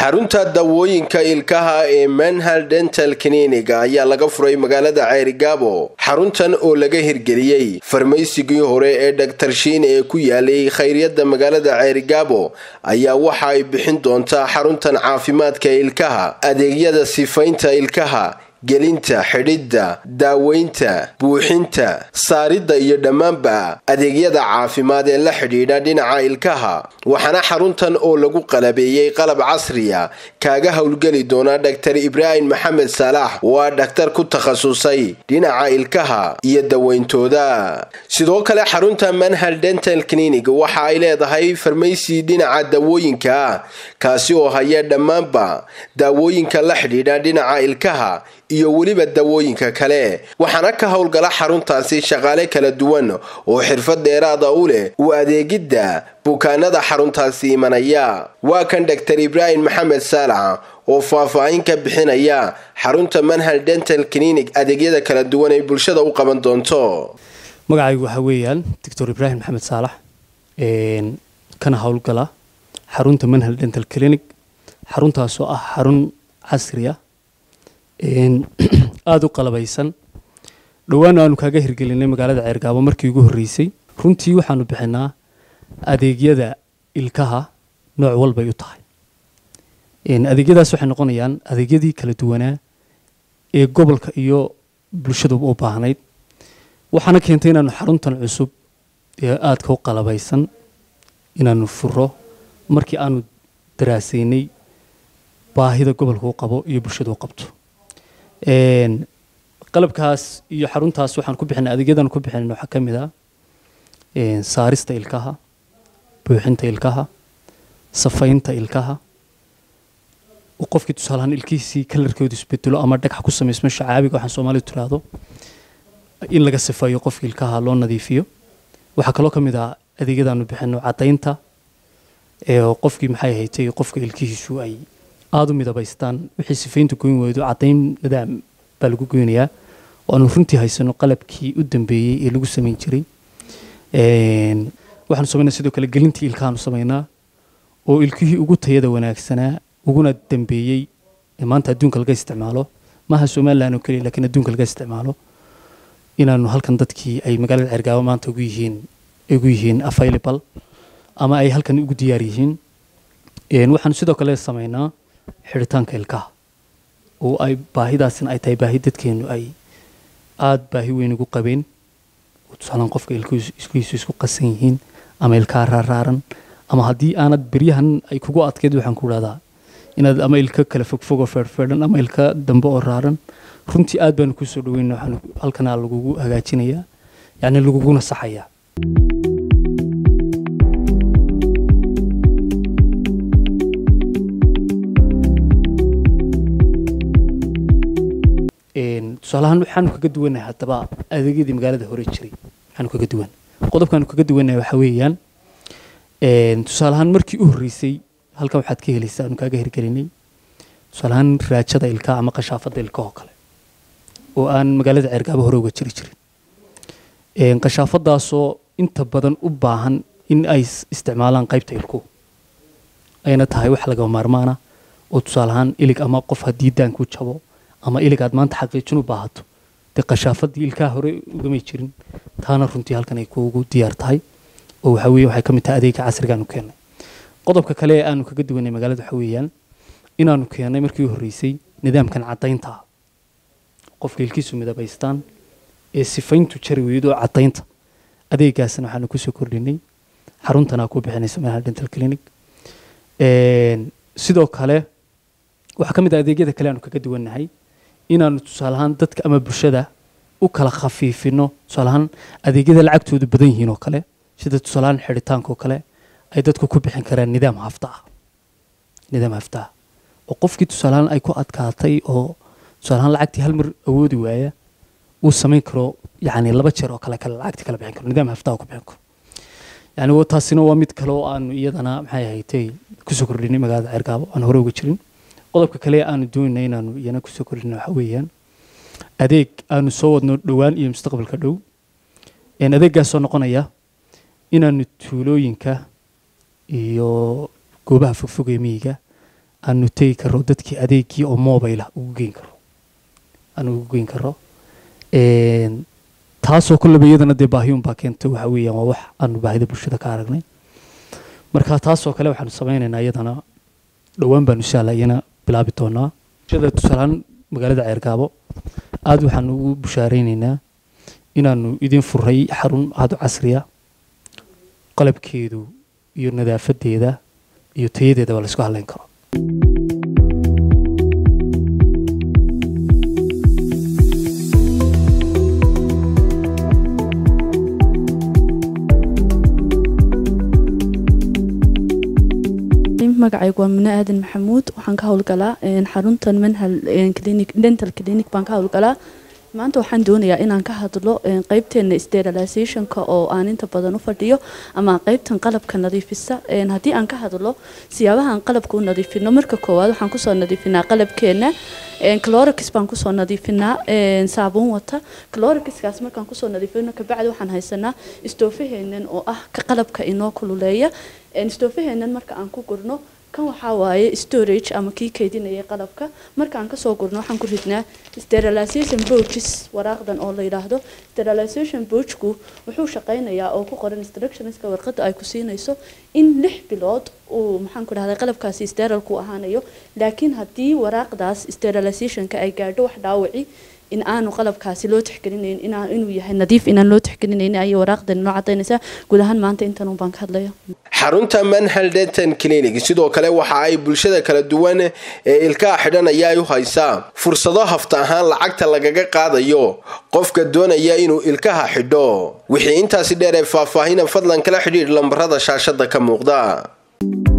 xarunta dawooyinka ilkaha ee manhal dental clinic ayaa laga furay magaalada ceerigaabo xaruntan oo laga hirgeliyey farmaysigii hore ee dhaktar shiine ee ku yaalay khayryada magaalada ceerigaabo ayaa waxa ay bixin doontaa xaruntan caafimaadka ilkaha adeegyada sifaynta ilkaha gelinta xidhidda daaweynta buuxinta saaridda iyo dhammaanba adeegyada caafimaad ee la xidhiidha dhinaca ilkaha waxaana xaruntan oo lagu qalabeeyey qalab casriya kaaga howlgeli doona dhaktar ibraahim maxamed saalax oo ah dhakhtar ku takhasusay dhinaca ilkaha iyo daweyntooda sidoo kale xarunta manhal dental clinic waxa ay leedahay farmaysi dhinaca dawooyinka ah kaasi oo haya dhammaanba daawooyinka la xidhiidha dhinaca ilkaha iyo weliba dawooyinka kale waxaana ka howlgala xaruntaasi shaqaale kala duwan oo xirfad dheeraada u leh u adeegidda bukaanada xaruntaasi imanaya waa kan dhaktar ibraahim maxamed saalax oo faahfaahin ka bixinaya xarunta manhal dental clinic adeegyada kala duwan ay bulshada u qaban doonto magacaygu waxaa weeyaan doctor ibraahim maxamed saalax kana howlgala xarunta manhal dental clinic xaruntaasoo ah xarun casriya aada u qalabaysan dhowaan aanu kaaga hirgelinay magaalada ceergaabo markii ugu horreysay runtii waxaanu bixinaa adeegyada ilkaha nooc walbay u tahay adeegyadaas waxay noqonayaan adeegyadii kala duwanaa ee gobolka iyo bulshadu u baahnayd waxaana keentay inaanu xaruntan cusub ee aadka u qalabaysan inaanu furo markii aanu daraasaynay baahida gobolka u qabo iyo bulshadu u qabto qalabkaas iyo xaruntaas waxaan ku bixinay adeegyadan ku bixinay waxaa ka mid ah saarista ilkaha buuxinta ilkaha safaynta ilkaha qofkii tusaalahaan ilkihiisii kalarkoodu isbedelo ama dhagax ku samaysmo shacaabiga waxaan soomaalidu tiraahdo in laga sifeeyo qofkii ilkaha loo nadiifiyo waxaa kaloo ka mid ah adeegyadaanu bixino caddaynta qofkii maxay haytay qofka ilkihiisu ay aada u midabaystaan wixii sifaynta goyn weydo caddayn nadaam baa lagu goynayaa oo aanu runtii haysano qalabkii u dambeeyey ee lagu samayn jiray waxaanu samaynaa sidoo kale gelintii ilkahaanu samaynaa oo ilkihii ugu tayada wanaagsanaa uguna dambeeyey ee maanta adduunka laga isticmaalo maaha somalilan oo keliya laakiin adduunka laga isticmaalo inaanu halkan dadkii ay magaalada cergaabo maanta ugu yihiin ugu yihiin available ama ay halkan ugu diyaar yihiin waxaanu sidoo kale samaynaa xidhitaanka ilkaha oo ay baahidaasina ay tahay baahi dadkeenu ay aada baahi weyn ugu qabeen tusaalaan qofka ilkiisu isku qasan yihiin ama ilkaha raaraaran ama haddii aanad beryahan ay kugu adkeyd waxaan ku dhahdaa inaad ama ilka kale fogfog oo feerfeedhan ama ilka dambe oo raaran runtii aad baanu kusoo dhaweyna waxaan halkanaa lagugu hagaajinayaa yacni laguguna saxayaa tusaalahaan waxaanu kaga duwanahay haddaba adeegyadii magaalada hore jiray waxaanu kaga duwan qodobkaanu kaga duwanahay waxaa weeyaan tusaalahaan markii u horreysay halkan waxaad ka helaysaa aanu kaaga hirgelinay tusaalahaan raajada ilkaha ama qashaafadda ilkahoo kale oo aan magaalada ceergaabo hore uga jiri jirin qashaafadaasoo inta badan u baahan in ay isticmaalaan qaybta ilkuhu ayna tahay wax laga maarmaana oo tusaalahaan ilig ama qof haddii daanku jabo ama ilig aad maanta xaqiijin u baahato dee qashaafadii ilkaha hore ugamay jirin taana runtii halkan ay kuugu diyaar tahay oo waxa weye waxay ka mid tahay adeega casrigaanu keennay qodobka kale ee aanu kaga duwanay magaalada waxa weeyaan inaanu keennay markii u horreysay nidaamkan caddaynta ah qofka ilkiisu midabaystaan ee sifayntu jari weydo caddaynta adeegaasna waxaanu kusoo kordhinay xaruntanaa ku bixinaysa manhal dental clinic sidoo kale waxaa ka mid ah adeegyada kale aanu kaga duwannahay inaanu tusaalahaan dadka ama bulshada u kala khafiifino tusaalahaan adeegyada lacagtoodu badan yihiin oo kale sida tusaalahaan xidhitaanka oo kale ay dadku ku bixin karaan nidaam hafta ah nidaam hafta ah oo qofkii tusaalahaan ay ku adkaatay oo tusaalahaan lacagtii hal mar awoodi waaya uu samayn karo yacni laba jeer oo kale kale lacagtii kala bixin karo nidaam hafta ku bixin karo yacni taasina waa mid kale oo aanu iyadana maxay ahaydee kusoo kordhinay magaalada ceergaabo aan hore uga jirin qodobka kale aanu doonayna inaanu iyana kusoo kordhina waxa weeyaan adeeg aanu soo wadno dhowaan iyo mustaqbalka dhow adeeggaasoo noqonaya inaanu tuulooyinka iyo goobaha fogfog ee miyiga aanu tegi karo dadkii adeegkii oo mobile ah ugu geyn karo aanu ugu geyn karo taasoo kolleba iyadana dee baahiyun baa keenta waxa weeyaan waa wax aanu baahida bulshada ka aragnay marka taasoo kale waxaanu samaynaynaa iyadana dhowaan baanu insha allah iyana bilaabi doonaa bulshada tusaalehaan magaalada ceergaabo aada waxaanu ugu bushaaraynaynaa inaanu idin furay xarun aada u casriya qalabkeedu iyo nadaafadeeda iyo tayadeedaba la isku hadlayn karo magacaygu waa mine aadan maxamuud waxaan ka howlgalaa xaruntan manhal clinic dental clinic baan ka howlgalaa maanta waxaan doonayaa inaan ka hadlo qeybteena sterilizationka oo aan inta badan u fadhiyo ama qeybtan qalabka nadiifisa haddii aan ka hadlo siyaabahaan qalabka u nadiifino marka koowaad waxaan kusoo nadiifinaa qalabkeena clorix baan kusoo nadiifinaa saabuun wata clorixkaas markaan kusoo nadiifino kabacdi waxaan haysanaa istoofaheenan oo ah ka qalabka inoo kululeeya istoofaheenan marka aan ku gurno kan waxaa waaye storage ama kii kaydinayay qalabka marka aan kasoo gurno waxaan ku ridnaa sterilization boaches waraaqdan oo la yidhaahdo sterilization boachku wuxuu shaqaynayaa oo ku qoran instructionska warqadda ay ku siinayso in lix bilood uu maxaan ku dhahday qalabkaasi sterilku ahaanayo laakiin haddii waraaqdaas sterilizationka ay gaadho wax dhaawaci in aanu qalabkaasi loo tixgelinayn inuu yahay nadiif inaan loo tixgelinayn ayay waraaqdan inoo cadaynaysaa guud ahaan maanta intan baan ka hadlaya xarunta manhal denton clinic sidoo kale waxa ay bulshada kala duwan ee ilkaha xidhanaya ay u haysaa fursado hafta ahaan lacagta lagaga qaadayo qofka doonaya inuu ilkaha xidho wixii intaasi dheer ee faahfaahina fadlan kala xidhiidh lambarada shaashada ka muuqda